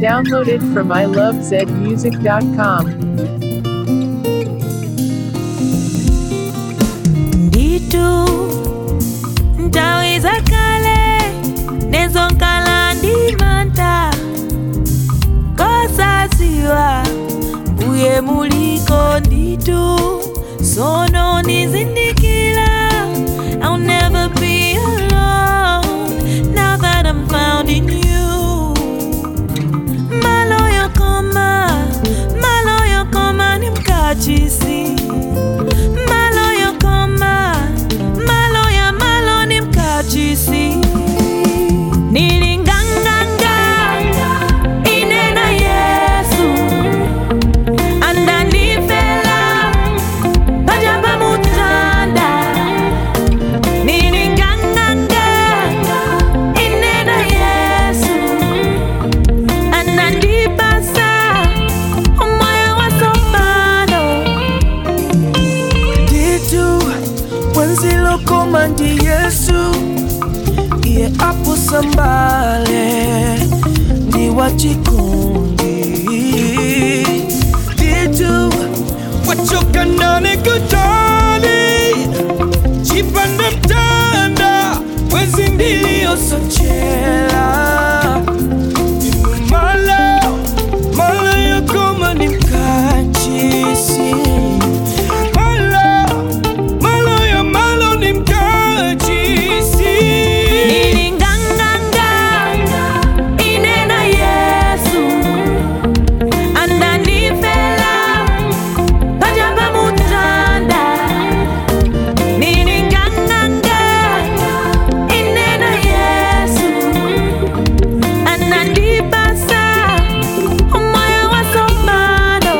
Downloaded from ilovezmusic.com. nditu nthawi zakale nezonkala ndi mantha kosadziwa mbuye muliko nditu sono nizindikira I'll never be alone now that I'm found in you maloyo koma maloyo koma ni mkachisi maloyo koma maloya malo ni mkachisi nilinganganga inena yesu andanifela pajamba mutanda nilinganganga inena yesu anandibasa umoya wasomano nditu wenzilokoma ndi yesu iye apusambale ndi wachikundi nditu wachoka ndani kutali chipanda mtanda wezi ndiliyosochela malo malo yokoma ni mkachisi malo malo ya malo ni mkachisi nilinganganga inena yesu andanifela pajamba mutanda nilinganganga inena yesu anandibasa umoya wasomano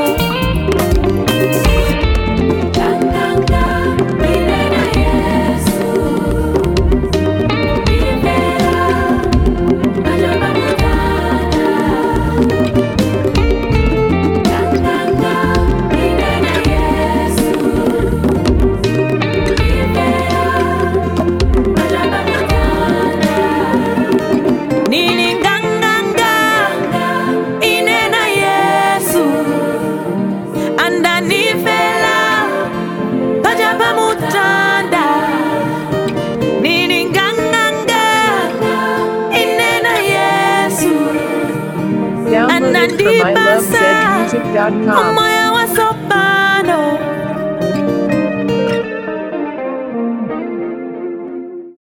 Ganganga, inena yesu nilinganganga inena yesu andanifela pajamba mutanda nilinganganga inena yesu Downloaded from Anandibasa. ilovezmusic.com. umoya